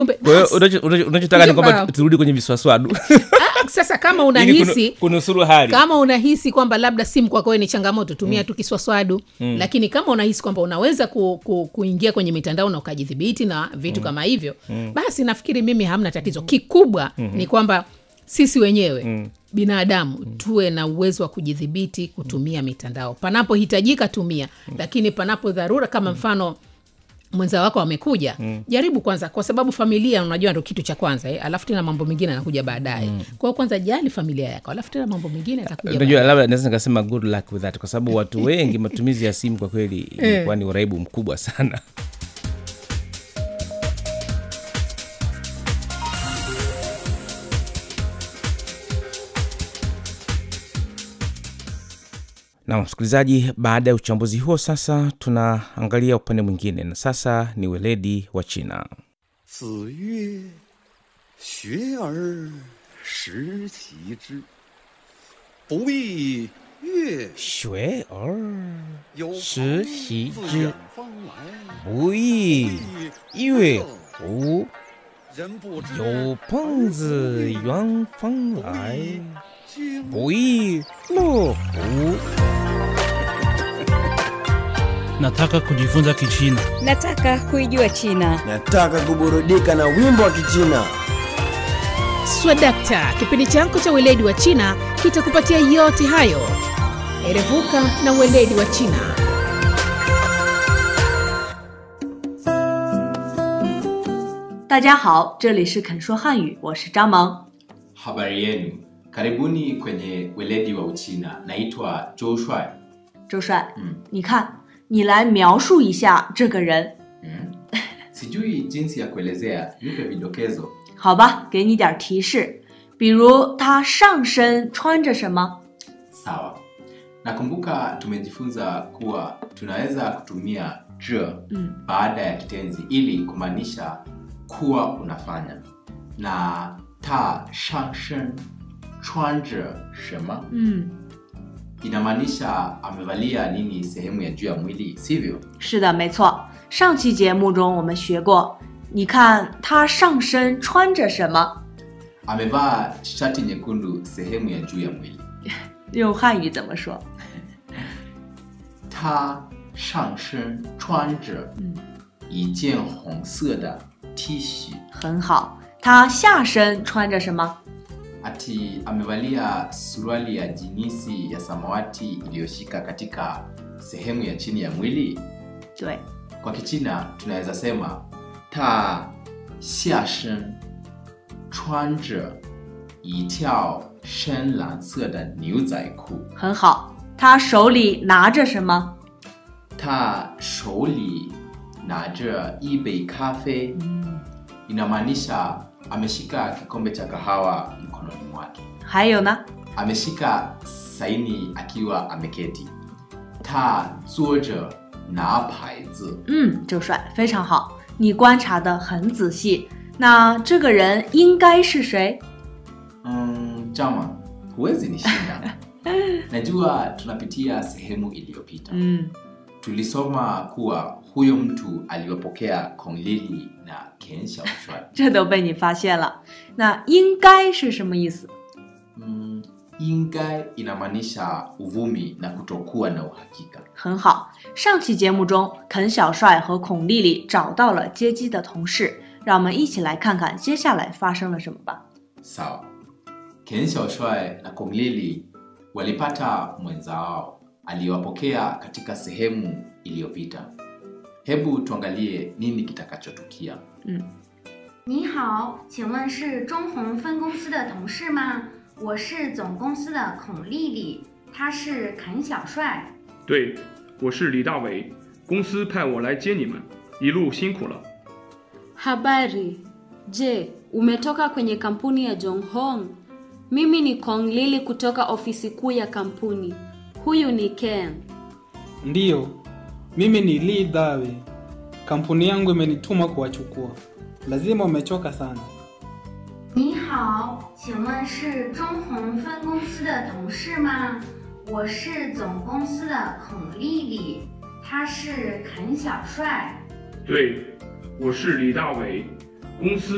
Kumbe, kwa hiyo basi. unacho- unacho- unachotaka ni kwamba Wow. turudi kwenye viswaswadu Ah, sasa kama ili unahisi kunu- kunusuru hali kama unahisi kwamba labda simu kwako wewe ni changamoto tumia tu kiswaswadu lakini kama unahisi kwamba unaweza ku, ku, kuingia kwenye mitandao na ukajidhibiti na vitu kama hivyo basi nafikiri mimi hamna tatizo kikubwa ni kwamba sisi wenyewe binadamu tuwe na uwezo wa kujidhibiti kutumia mitandao panapohitajika tumia lakini panapo dharura kama mfano mwenza wako amekuja mm. jaribu kwanza kwa sababu familia unajua ndo kitu cha kwanza eh? alafu tena mambo mengine yanakuja baadaye mm. kwa hiyo kwanza jali familia yako alafu tena mambo mengine yatakuja unajua labda naweza nikasema good luck with that kwa sababu watu wengi matumizi ya simu kwa kweli imekuwa ni uraibu mkubwa sana na msikilizaji baada ya uchambuzi huo sasa tunaangalia upande mwingine na sasa ni weledi wa china 子曰：“学而时齐之，不亦乐学而有时朋习自之远方来， 不亦乐乎人不知有朋自远方来， 君不亦乐乎？ Nataka kujifunza Kichina. Nataka kuijua China. Nataka kuburudika na wimbo wa Kichina. swadakta kipindi chako cha weledi wa china kitakupatia yote hayo erevuka na weledi wa china 大家好，这里是肯说汉语，我是张萌。 Habari yenu, karibuni kwenye weledi wa Uchina. Naitwa Joe Shuai. 周帅， 嗯你看，你来描述一下这个人， Mm. Sijui jinsi ya kuelezea, nipe vidokezo. 好吧？给你点提示，比如他上身穿着什么？ Sawa. Nakumbuka tumejifunza kuwa tunaweza kutumia je Mm. baada ya kitenzi ili kumaanisha kuwa unafanya, na ta shangshen chuanje shema 嗯， inamaanisha amevalia nini sehemu ya juu ya mwili, sivyo? 是的，没错。上期节目中我们学过，你看他上身穿着什么？ Amevaa shati nyekundu sehemu ya juu ya mwili. 用汉语怎么说？ 他上身穿着嗯一件红色的 T 恤， 很好。他下身穿着什么？ ati amevalia suruali ya jinisi ya samawati iliyoshika katika sehemu ya chini ya mwili. 对， Kwa Kichina tunaweza sema ta xia shen 穿着一条深蓝色的牛仔裤， 很好。他手里拿着什么？ 他手里拿着一杯咖啡。 嗯， inamaanisha ameshika kikombe cha kahawa mkononi mwake. 还有呢？ Ameshika saini akiwa ameketi. Ta zuoje na paizi. 嗯，周帅非常好，你观察的很仔细。那这个人应该是谁？ Mm, chama huwezi nishinda. Najua tunapitia sehemu iliyopita. 嗯， Tulisoma kuwa huyo mtu aliwapokea Kong Lili na Ken Xiaoshuai. 这都被你发现了。那应该是什么意思？ Mm, ingai inamaanisha uvumi na kutokuwa na uhakika. 很好。上期节目中，肯小帅和孔丽丽找到了接机的同事，让我们一起来看看接下来发生了什么吧。 Sawa. Ken Xiaoshuai na Kong Lili walipata mwenzao aliyewapokea katika sehemu iliyopita. Hebu tuangalie nini kitakachotukia. 你好，请问是中红分公司的同事吗？我是总公司的孔丽丽，他是肯小帅。 对，我是李大伟，公司派我来接你们，一路辛苦了。 Habari. Je, umetoka kwenye kampuni ya Jonghong? Mimi ni Kong Lili kutoka ofisi kuu ya kampuni. Huyu ni Ken. Ndiyo, mimi ni Lee Dawe. Kampuni yangu imenituma kuwachukua. Lazima umechoka sana. 你好，请问是中红分公司的同事吗？我是总公司的孔丽丽，他是肯小帅。 对，我是李大伟，公司